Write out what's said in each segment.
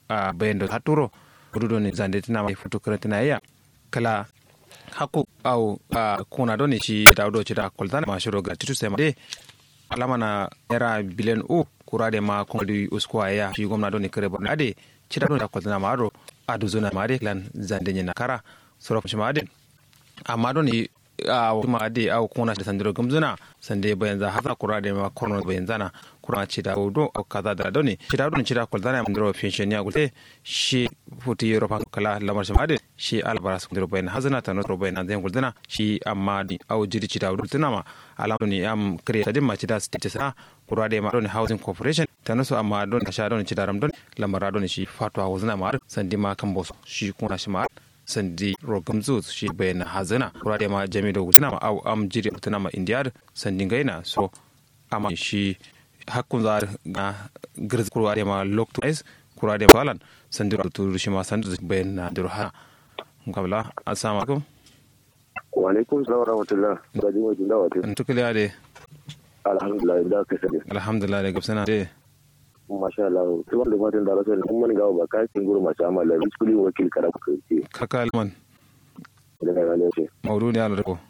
a bayan da haturo rudo ne zande tana mai futu tana iya kala haku au kuna doni shi da do ci da kultana ma shiro ga titu sai ma de alama na era biliyan u kura de ma kuma di uskwa ya shi gwamna doni kare borno ade ci da da kultana ma aro adu zona ma de lan zande ne na kara soro shi ma de amma doni a kuma ade au kuna da sandiro gumzuna sande bayan za haza kura de ma korno bayan zana kura ci da do au kaza da doni ci da doni ci da kultana ma ndiro finshen ya gulte shi futi europa kala lamar shi ma de shi albara su ndiro bayan hazana ta notro bayan an zan guldana shi amma di au jiri ci da dultuna ma alamu ni am create din ma ci da state sa kura de ma don housing corporation ta nasu amma don sha don ci da ram don lamara don shi fatwa wazna ma sandi ma kan boso shi kuna shi ma sandi rogam zu shi bayan hazana kura de ma jami da gudana ma au am jiri tuna ma indiyar sandi gaina so amma shi hakkun za ga girz kura de ma lock to ice kura de balan sandi to shi ma sandi bayan na durha ngabla assalamu alaikum wa alaikum salam wa rahmatullah da jin wajen da wata ntukuli ade alhamdulillah da ka sani alhamdulillah da gabsana de masha Allah to wanda matan da rasul kun man gawo ba kai kin guru masha Allah la biskuli wakil kara ku kai kaka alman da ga ne ce maudu ne ala ko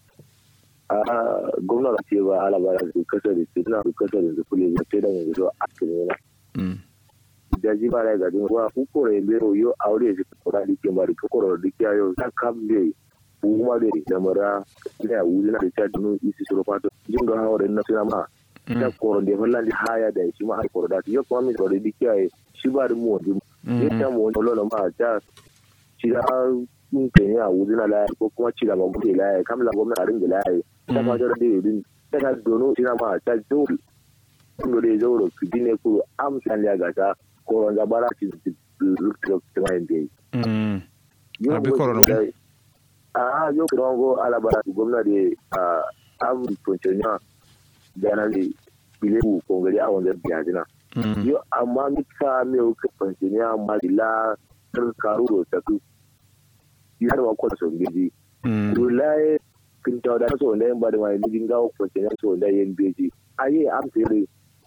a gwamna ce ba ala ba su kasa da su na su kasa da su kuli da sai da yanzu a cikin ne mm da ji ba da ga din wa ku kore be yo aure shi kora dike ba da koro dike yo ta kambe kuma da da mara ina wuri na da ta dunu isi suro fato jin ga hawa da na suna ma ta koro da fallan da haya da shi ma ai koro da yo kuma mi koro dike ai shi ba da mu wani ya ta mu wani lolo ma ta shi da kun ke ya wuri na la ko kuma ci da ba mu la kam la gwamnati a ringa la ta fa da da din ta ka dono shi ma ta dole kun da zo ro kidine ku amsan ya ga ta koron da bara ci lukta ta mai bai mm abi koron ko a yo koron go ala bara gwamnati a am tonchenya dana le bile ku ko gari a wanda biya dina yo amma mi ka me o ka tonchenya ma la tar karu ro ta ku yar wa ko so ngeji to lai kin ta da so ne ba da mai ligin gawo tonchenya so da yen beji aye am tere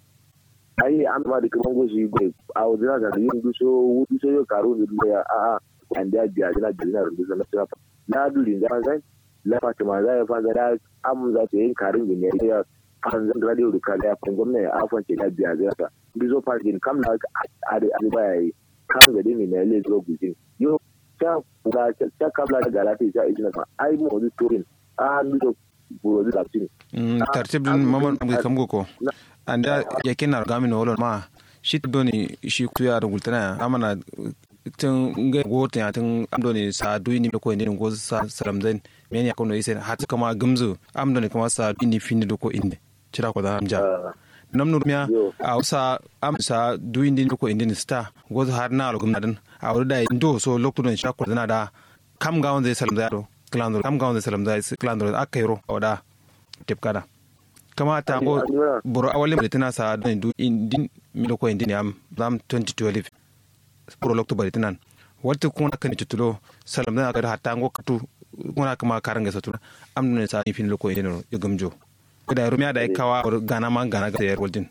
ayi an ma da kaman goshi bai a wajen da yin duso wudu so yau karo da duniya a a an da biya jina da jina rundu na tsira na dulin da zai la fatima za ya fanga da am za ta yin karin gine ya fan zan radio da kala ya fan gwamnati a fance da biya jina ta bizo parkin kam na a da a baya yi kam ga dimi na le zo gujin yo ta kula ta kabla da galati ta ijina fa ai mu wani turin a bizo buro da tin tartibin maman kam ko anda yakin na gami na wolon ma shi doni shi kuya da gultana amana tun ga gote ya tun amdoni sa duini ko ne go sa salamzain men ya kono isen hat kama gumzu amdoni kama sa duini fini ko inde cira ko da amja nam nur miya a usa am sa duini ko inde ni sta go har na lo gumna dan a wuri da ndo so lokto don shakko dana da kam ga wanda salamza do klandro kam ga wanda salamza klandro akayro oda tepkada kama ta go boro awalin da tana sa don du indin milo ko indin am zam 2012 boro lokto bari tanan wata kuna kan tutulo salam na ga hatta go katu kuna kama karanga satu am ne sa fin loko indin yo gamjo da rumiya da kawa gana man gana ga yar waldin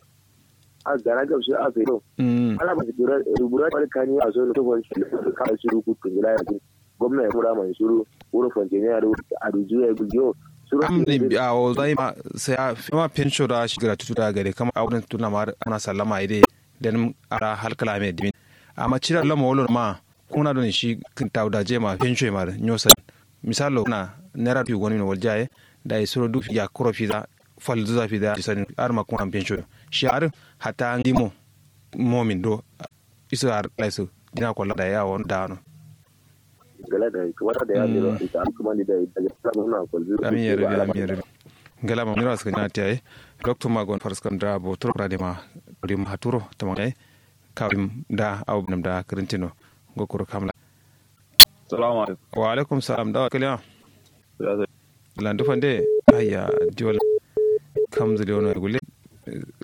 a gana ga su a kai to ala ba dura rubura da kani a so to wani ka su ruku kungila ya gwamnati ya mura mai suru wuro fonjeniya a rujuya ya gujo am ne a o zai ma sai a ma pensho da shi gra tutu da gare kama a wurin tuna ma ana sallama ide dan ara halkala me dimin amma cira lama wolo ma kuna don shi kin tawda je ma pensho ma nyosa misalo na nera fi goni no waljaye da ya suro duk ya kuro fi da fal zuza fi da sani ar ma kuna pensho shi ar hata ngimo momin do isu ar laisu dina ko da ya won da no gala da kuma da ya ne ita an kuma ni da ita ya na ko zuru amin ya rabi amin ya rabi gala ma mira suka tiyaye doctor magon farskam da bo turo da ma di ma haturo tamangai kawim da awbnam da krintino gokoro kamla salamu alaikum wa alaikum salam da kaliya landu fande ayya diwol kamzuli wono gulle